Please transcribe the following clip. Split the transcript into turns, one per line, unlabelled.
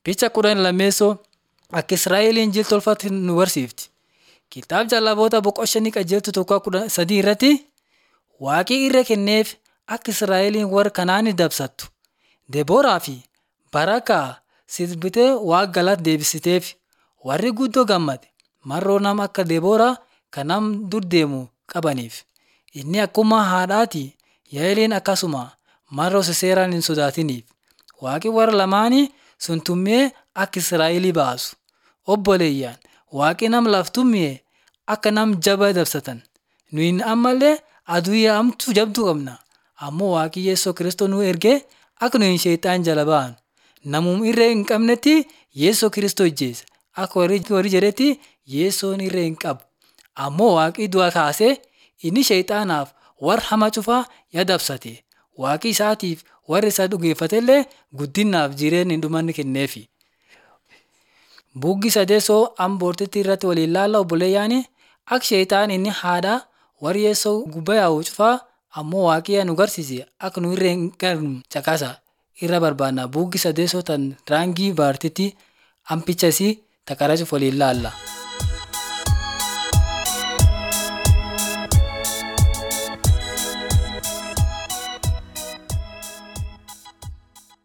Picha kudhan lammeessoo akka Israa'eliin jil tolfatti nu barsiifti. Kitaaba jallaboota boqonnaa qajeeltu tokko kudha sadii irratti waaqii irra kenneef akka Israa'eliin warra Kanaanii dabsattu. Debooraa fi Barakaa sirbitee waaqa galata deebisiteef warri guddoo gammade marroo nama akka Debooraa kan nam dur deemu qabaniif. Inni akkuma haadhaati Yaa'eliin akkasuma marroo seeraan hin sodaatiniif. Waaqi warra lamaanii sun tummee akka Israa'elii baasu. Obboleeyyaan waaqi nam laftummee akka nam jaba dabsatan. Nuyi ammallee aduu yaa'amtu jabduu qabna. Ammoo waaqi Yesuus Kiristoos nu ergee akka nuyi sheexaan jala baanu. Namum irree hin qabnetti Yesuus Kiristoos ijjeessa. Akka warri jedhetti Yesuun irree hin qabu. Ammoo waaqi du'a kaasee inni sheexaanaaf warra hama cufaa ya dabsate. Waaqi isaatiif warri isa dhugeeffatellee guddinaaf jireenya hin dhumanne kenneefi. Buggi sadeessoo amboortitti irratti waliin laalla obboleeyyaani akka sheexaan inni haadha warri Yesuus gubbaa yaa'u cufaa ammoo waaqiyyaa nu garsiise akka nu irree hin qabnu caqasa irra barbaanna. Buggi sadeessoo tan raangii baartitti ampicha isii takara cuf waliin laalla.